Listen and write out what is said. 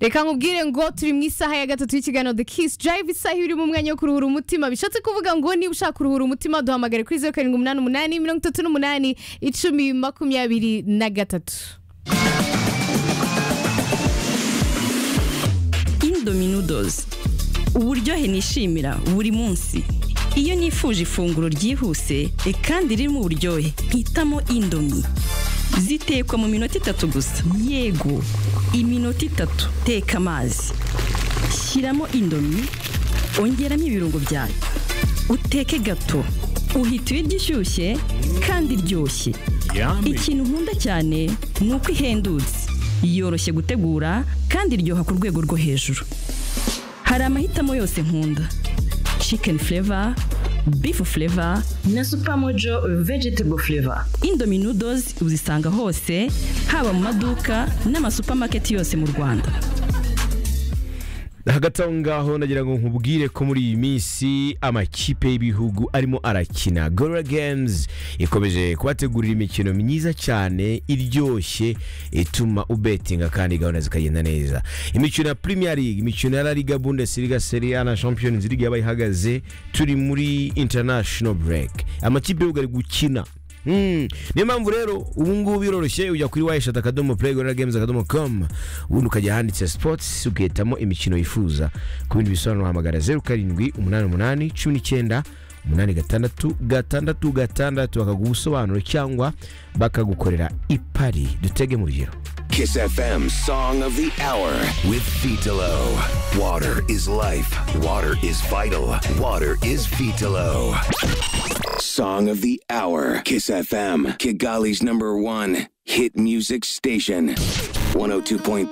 reka nkubwire ngo turi mu isaha ya gatatu y'ikiganiro the kiss drive isaha iri mu mwanya wo kuruhura umutima bishatse kuvuga ngo niba ushaka kuruhura umutima duhamagare kuri zeru karindwi umunani umunani mirongo itatu n'umunani icumi makumyabiri na gatatu indomie noodles uburyohe nishimira buri munsi iyo nifuje ifunguro ryihuse e kandi ririmo uburyohe hitamo indomie zitekwa mu minota itatu gusa yego iminota itatu teka amazi shyiramo indomie ongeramo ibirungo byawe uteke gato uhita ibiryo ishyushye kandi iryoshye ikintu nkunda cyane ni uko ihendutse yoroshye gutegura kandi iryoha ku rwego rwo hejuru hari amahitamo yose nkunda chicken flavor beef flavor na supermojo vegetable flavor indomie noodles uzisanga hose haba mu maduka n'amasupamaketi yose mu rwanda hagati aho ngaho nagira ngo nkubwire ko muri iyi minsi amakipe y'ibihugu arimo arakina gorora games ikomeje kubategurira imikino myiza cyane iryoshye ituma ubetinga kandi gahunda zikagenda neza imikino ya premier league imikino ya la liga bundesliga serie a na champions league yaba ihagaze turi muri international break amakipe y'ibihugu ari gukina Mm. niyo mpamvu rero ubu ngubu biroroshye ujya kuri wayishati akadomo play gorilla games akadomo com ubundi ukajya ahanditse sports ugahitamo imikino yifuza ku bindi bisobanuro hamagara zeru karindwi umunani umunani cumi n'icyenda umunani gatandatu gatandatu gatandatu bakaguha ubusobanuro cyangwa bakagukorera ipari dutege mu rugero Kiss FM Song of the Hour with Vitalo. Water is life. Water is vital. Water is Vitalo. Song of the Hour. Kiss FM. Kigali's number one hit music station. 102.3.